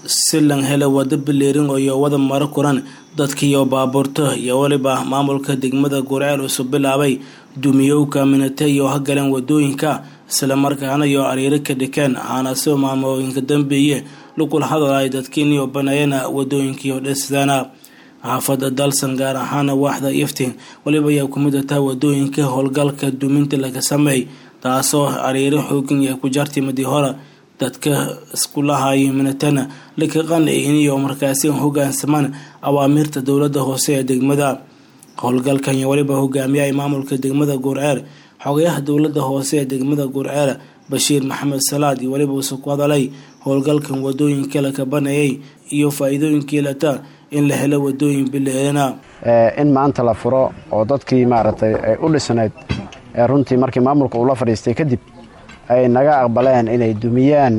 si lan helo wado bileerin iyo wada maro kuran dadkiiyo baabuurta iyo weliba maamulka degmada gurceel usub bilaabay dumiyowka minate iyo hagaleen wadooyinka islamarkaana iyo ariiro ka dhikeen aana soo maamooyinka dambeeye lukula hadal ay dadkiiniyo baneeyana wadooyinkiiyo dhesidana xaafada dalsan gaar ahaana waaxda iftiin weliba ayaa kumid ataa wadooyinka howlgalka duminta laga sameey taasoo ariiro xoogan yahay ku jartimadii hore dadka iskulahayo minatana laka qanciiniyo markaasi hogaansamaan awaamiirta dowlada hoose ee degmada howlgalkan iyo weliba hogaamiyaha maamulka degmada gurceer xogayaha dowlada hoose ee degmada gurceer bashiir maxamed salaad iyo weliba uuse ku hadalay howlgalkan wadooyinka la kabanayay iyo faa-iidooyinkii lata in la helo wadooyin bileelana in maanta la furo oo dadkii maaragtay ay u dhisnayd runtii markii maamulka uu la fadhiistay kadib ay naga aqbaleen inay dumiyaan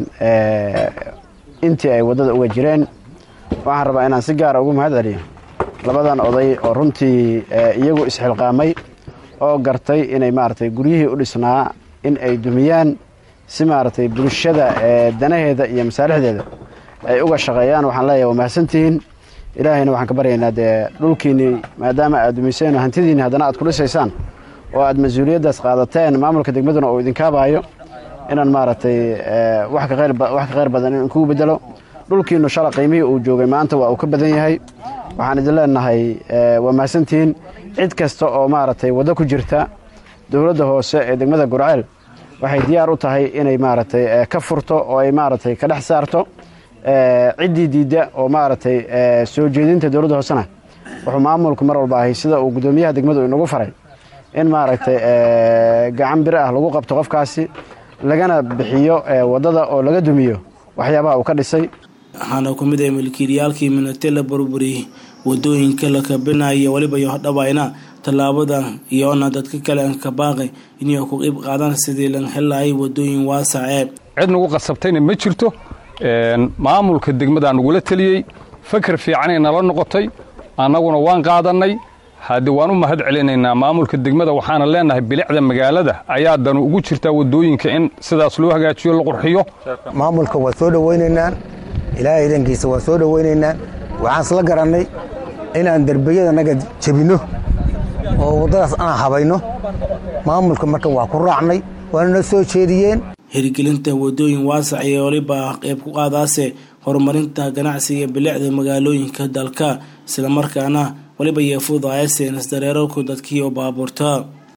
intii ay waddada uga jireen waxaan rabaa inaan si gaara ugu mahad celiyo labadan oday oo runtii iyagu isxilqaamay oo gartay inay maaragtay guryihii u dhisnaa in ay dumiyaan si maaragtay bulshada danaheeda iyo masaalixdeeda ay uga shaqeeyaan waxaan leeyahay waa mahadsantihiin ilaahayna waxaan ka baryaynaa dee dhulkiinnii maadaama aad dumiseen hantidiinni haddana aad ku dhisaysaan oo aad mas-uuliyaddaas qaadateen maamulka degmaduna uu idinkaabaayo inaan maaragtay wax ka khayr badan in kugu bedelo dhulkiinnu shala qiimihii uu joogay maanta waa uu ka badan yahay waxaan idin leenahay waa mahadsantihiin cid kasta oo maaragtay waddo ku jirta dowladda hoose ee degmada gurceel waxay diyaar u tahay inay maaragtay ka furto oo ay maaragtay ka dhex saarto ciddii diidda oo maaragtay soo jeedinta dowladda hoosena wuxuu maamulku mar walba ahay sida uu guddoomiyaha degmadu inagu faray in maaragtay gacan bir ah lagu qabto qofkaasi lagana bixiyo waddada oo laga dumiyo waxyaabaha uu ka dhisay waxaana ku mid ah milkiilayaalkii minate la burburiyey wadooyinka la kabinaya weliba iyo hodhabayna tallaabadan iyoona dadka kale aan ka baaqay inay ku qeyb qaadaan sidii lan helaayay wadooyin waasacee cid nagu qasabtayna ma jirto maamulka degmadaa nagula teliyey fakar fiicanay nala noqotay annaguna waan qaadannay haddii waan u mahad celinaynaa maamulka degmada waxaana leenahay bilicda magaalada ayaa danu ugu jirtaa wadooyinka in sidaas loo hagaajiyo la qurxiyo maamulka waa soo dhowaynaynaa ilaahay idankiisa waa soo dhowaynaynaa waxaan isla garannay inaan derbiyada naga jebinno oo waddadaas aan habayno maamulka marka waa ku raacnay waanana soo jeediyeen hirgelinta wadooyin waasac iyo weliba qeyb ku qaadaase horumarinta ganacsiga bilicda magaalooyinka dalka islamarkaana weliba iyo fududaayase nasdareerarku dadkiioo baabuurta